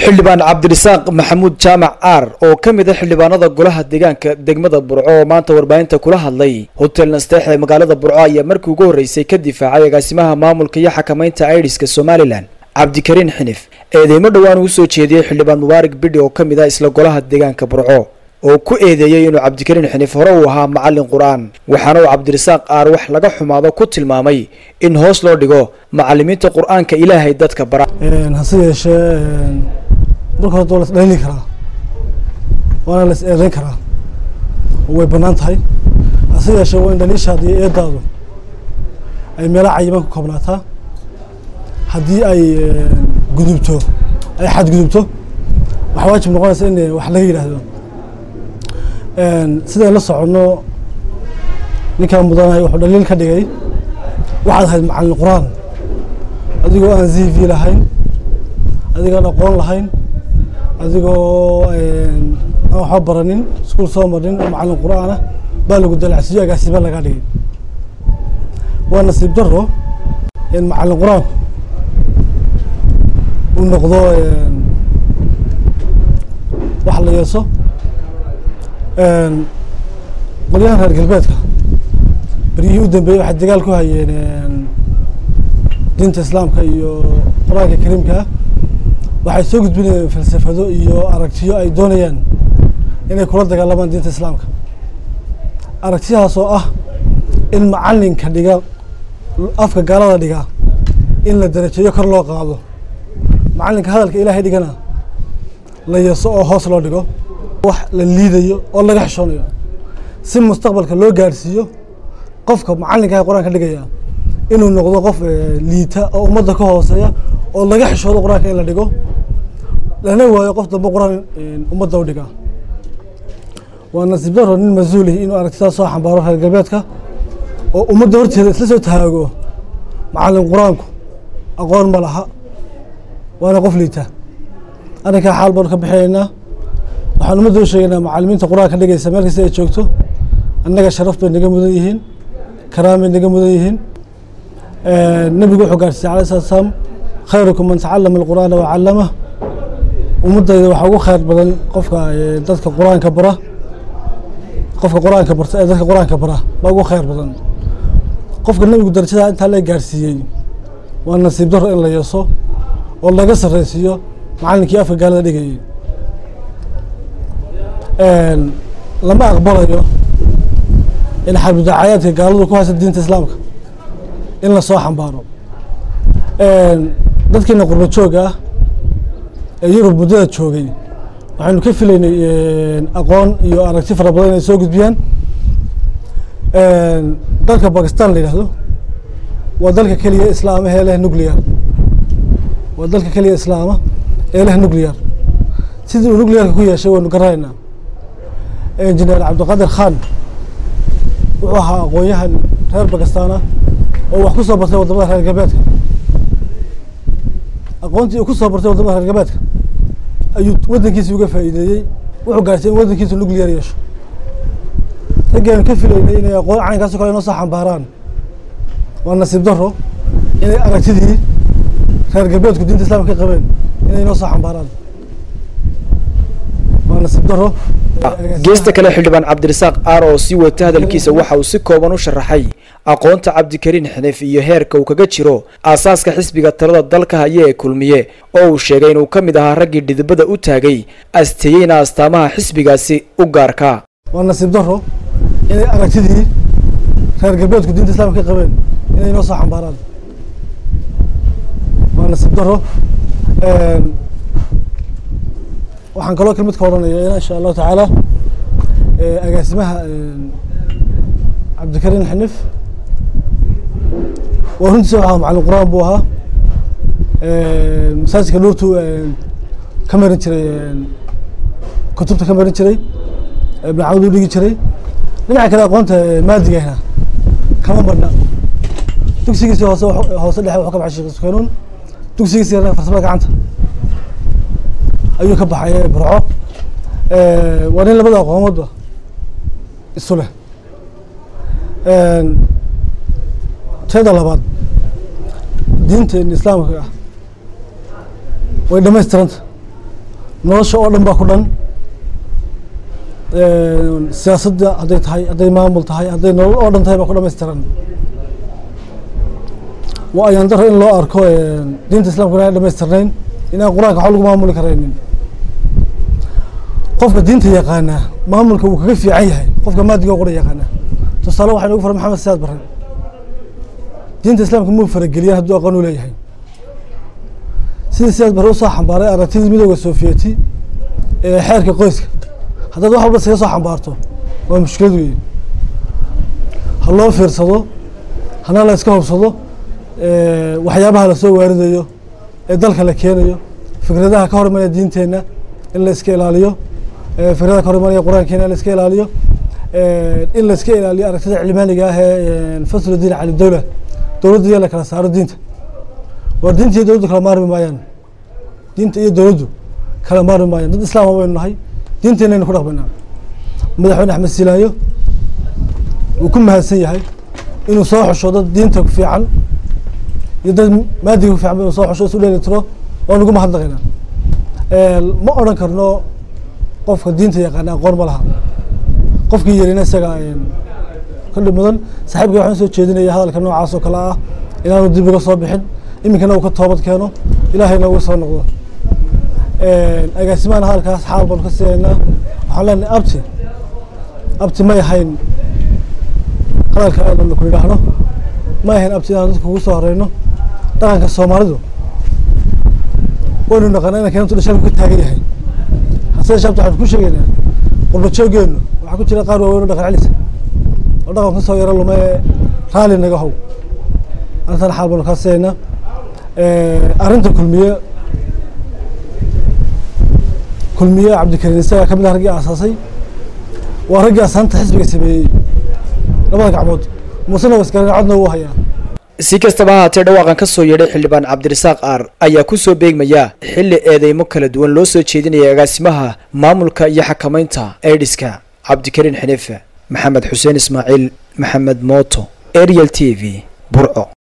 xildhibaan cabdirasaaq maxamuud jaamac aar oo ka mid a xildhibaanada golaha deegaanka degmada burco oo maanta warbaahinta kula hadlay hotel nasteex ee magaalada burco ayaa markii ugu horreysay ka difaacay agaasimaha maamulka iyo xakamaynta aidiska somalilan cabdikariin xinif eedeymo dhowaan uu soo jeediyey xildhibaan mubaarak bidhi oo ka mid ah isla golaha deegaanka burco oo ku eedeeyey inuu cabdikariin xinif hore uu ahaa macallin qur-aan waxaana uu cabdirasaaq aar wax laga xumaado ku tilmaamay in hoos loo dhigo macallimiinta qur-aanka ilaahay dadka bara hase yeeshee marka hore waa la is dhalili karaa waana la is eedeyn karaa oo way bannaan tahay hase yeeshee waa in dhaliishaada iyo eedaadu ay meelo cayiman ku koobnaataa haddii ay gudubto ay xadgudubto waxaa waajib noqonaysa in wax laga yidhaahdo sidayn la soconno ninkaan mudanahay wuxuu dhaliil ka dhigay waxaad ahayd macallin qur-aan adigoo aan z v lahayn adigoon aqoon lahayn adigoo aan waxba baranin iskuul soo marin oo macallin qur-aan ah baa lagu dalacsiiyo agaasima laga dhigay waa nasiib daro in macallin qur-aanku uu noqdo wax la yeeso qolyahan reer galbeedka beryihii u dambeeyey waxay dagaal ku hayeen diinta islaamka iyo qur-aanka kariimka ah waxay soo gudbinayeen falsafado iyo aragtiyo ay doonayaan inay kula dagaalamaan diinta islaamka aragtiyahaas oo ah in macallinka dhiga afka gaalada dhiga in la darajeeyo kor loo qaado macallinka hadalka ilaahay dhigana la yeeso oo hoos loo dhigo wax la liidayo oo laga xishoonayo si mustaqbalka loo gaadhsiiyo qofka macallinka ee qur-aanka dhigaya inuu noqdo qof liita oo ummadda ka hooseeya oo laga xishoodo qur-aanka in la dhigo lana waayo qof dambe qur-aan ummadda u dhiga waa nasiib daro nin mas-uulih inuu aragtidaas soo xambaaro reer galbeedka oo ummadda horteeda isla soo taago macallin qur-aanku aqoon ma laha waana qof liita arrinkaa xaal baanu ka bixinaynaa waxaan ummadda u sheegaynaa macallimiinta qur-aanka dhigaysa meel kasta ay joogto annaga sharaf bay naga mudan yihiin karaam bay naga mudan yihiin nebigu wuxuu gaarsiiyey alayh salatu salaam khayrukum man tacallama alqur'aana wa callamah ummaddayda waxaa ugu khayr badan qofka dadka qur-aanka bara qofka qur-aanka barta ee dadka qur-aanka bara baa ugu khayr badan qofka nebigu darajadaa intaa la gaarsiiyey waa nasiib daro in la yeeso oo laga sarreysiiyo macallinkii afka gaalada dhigayay lama aqbalayo in xarbidacaayaadka gaaladu ku haysa diinta islaamka in lasoo xambaaro dadkiina qurba jooga ah ee yurub muddada joogay waxaynu ka filaynay aqoon iyo aragti fara badan inay soo gudbiyaan dalka bakistan la yidhahdo waa dalka keliya islaama ee leh nuclear waa dalka keliya islaama ee leh nuclear sidii uu nuclearka ku yeeshay waynu garanaynaa engineer cabdiqadir khan wuxuu ahaa aqoon-yahan reer bakistan ah oo wax ku soo bartay waddamada reer galbeedka aqoontii uu ku soo bartay waddamada reer galbeedka ayuu waddankiisi uga faa'iideeyey wuxuu gaarsiiyey in waddankiisu nuclear yeesho raggeenu ka filaynay inay aqoon caynkaasi kale inoo soo xambaaraan waa nasiib daro inay aragtidii reer galbeedku diinta islamka ka qabeen inay inoo soo xambaaraan waa nasiib daro geesta kale xildhibaan cabdirasaaq aar oo sii wata hadalkiisa waxa uu si kooban u sharaxay aqoonta cabdikariin xinif iyo heerka uu kaga jiro aasaaska xisbiga talada dalka haya ee kulmiye oo uu sheegay inuu ka mid ahaa raggii dhidibada u taagay asteeyeyna astaamaha xisbigaasi u gaarka waa nasiib daro inay aragtidii reer galbeedku diinta islamka ka qabeen inay inoo soo xambaaraan waa nasiib daro waxaan kaloo kelmid ka odhanaya insha allahu tacaala agaasimaha cabdikariin xinif waa runtiisa waxaa macallin qur-aan buu ahaa masaajidka nuurtu ka marin jiray kutubta ka marin jiray ibn camud u dhigi jiray dhinaca kale aqoonta maadigahna kama marna dugsigiisi hoose hoose dhexe wuxuu ka baxay sheekh sukanuun dugsigiisi farsamada gacanta ayuu ka baxay burco waa nin labada aqoomoodba isu leh teeda labaad diinteena islaamka ah way dhamaystiranta nolosha oo dhan baa ku dhan siyaasadda hadday tahay hadday maamul tahay hadday nolol oo dhan tahay baa ku dhamaystiran waa ayaan daro in loo arko diinta islamka inaan dhamaystirnayn inaan qur-aanka waxba lagu maamuli karaynin qofka diinta yaqaana maamulka wuu kaga fiican yahay qofka maadiga qura yaqaana tusaale waxaa nagu fara maxamed siyaad barre diinta islaamka muu farageliyan hadduu aqoon u leeyahay sidii siyaad barre usoo xambaaray aragtidii midooda sofiyeeti ee xeerka qoyska haddaad wax walba isaga soo xambaarto waa mushkilad weeye ha loo fiirsado hana la iska hubsado waxyaabaha lasoo waaridayo ee dalka la keenayo fikradaha ka hor imanaya diinteenna in la iska ilaaliyo fikradaha ka hor imanaya qur-aankeena in la iska ilaaliyo in la iska ilaaliyo aragtida cilmaaniga ah ee faslu diin cali dowla dowladda iyo la kala saaro diinta waa diinta iyo dowladdu kala maarmi maayaan diinta iyo dowladdu kala maarmi maayaan dad islaama baynu nahay diinteenaynu ku dhaqmaynaa madaxweyne axmed silaayo wuu ku mahadsan yahay inuu soo xusho dad diinta ku fiican iyo dad maadiga ku fiican inuu soo xusho isu dheeli tiro waan ugu mahadnaqaynaa ma odhan karno qofka diinta yaqaana aqoon ma laha qofkii yarina isaga ka dhib mudan saaxiibka waxaan soo jeedinaya hadalka noocaas oo kale ah inaanu dib uga soo bixin iminkana uu ka toobad keeno ilaahayna uga soo noqdo agaasimaana hadalkaas xaal baanu ka siinaynaa waxaan leenahay abti abti may ahayn hadalka aanu ku idhaahno may ahayn abti inaan dadka ugu soo horeyno dhaqanka soomaalidu waynu naqana inanka intu dhashalku ka taagan yahay hase shaabta waxaanu ku sheegaynaa qurba jooggeenu waxaa ku jira qaar waaweyn oo dhaqan celisa oo dhaqan kasoo yaro lume raali naga how arrintan xaal baanu kaa siinaynaa arrinta kulmiye kulmiye cabdikariin isagaa kamid ah raggii aasaasay waa raggii asaanta xisbiga sameeyey labada gacmood muusena wasgaran codna uu hayaa si kastaba ha haatee dhawaaqan ka soo yeedhay xildhibaan cabdirasaaq aar ayaa ku soo beegmaya xilli eedeymo kala duwan loo soo jeedinaya agaasimaha maamulka iyo xakamaynta aidiska cabdikariin xiniife maxamed xuseen ismaaciil maxamed mooto ariel t v burco